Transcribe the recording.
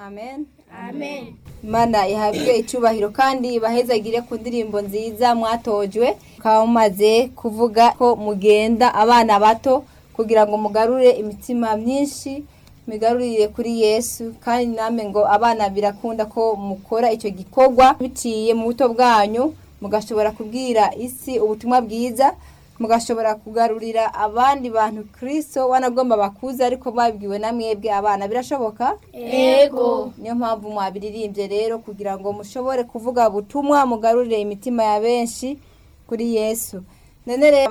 amen amen imana ihabwe icyubahiro kandi ibahezagire ku ndirimbo nziza mwatojwe mukaba mumaze kuvuga ko mugenda abana bato kugira ngo mugarure imitima myinshi migarurire kuri yesu kandi namwe ngo abana birakunda ko mukora icyo gikorwa biciye mu buto bwanyu mugashobora kubwira isi ubutumwa bwiza mugashobora kugarurira abandi bantu kirisito wanagomba bakuze ariko mwabibwiwe na mwebwe abana birashoboka Ego. niyo mpamvu mwabiririmbye rero kugira ngo mushobore kuvuga ubutumwa mugarurire imitima ya benshi kuri yesu none rero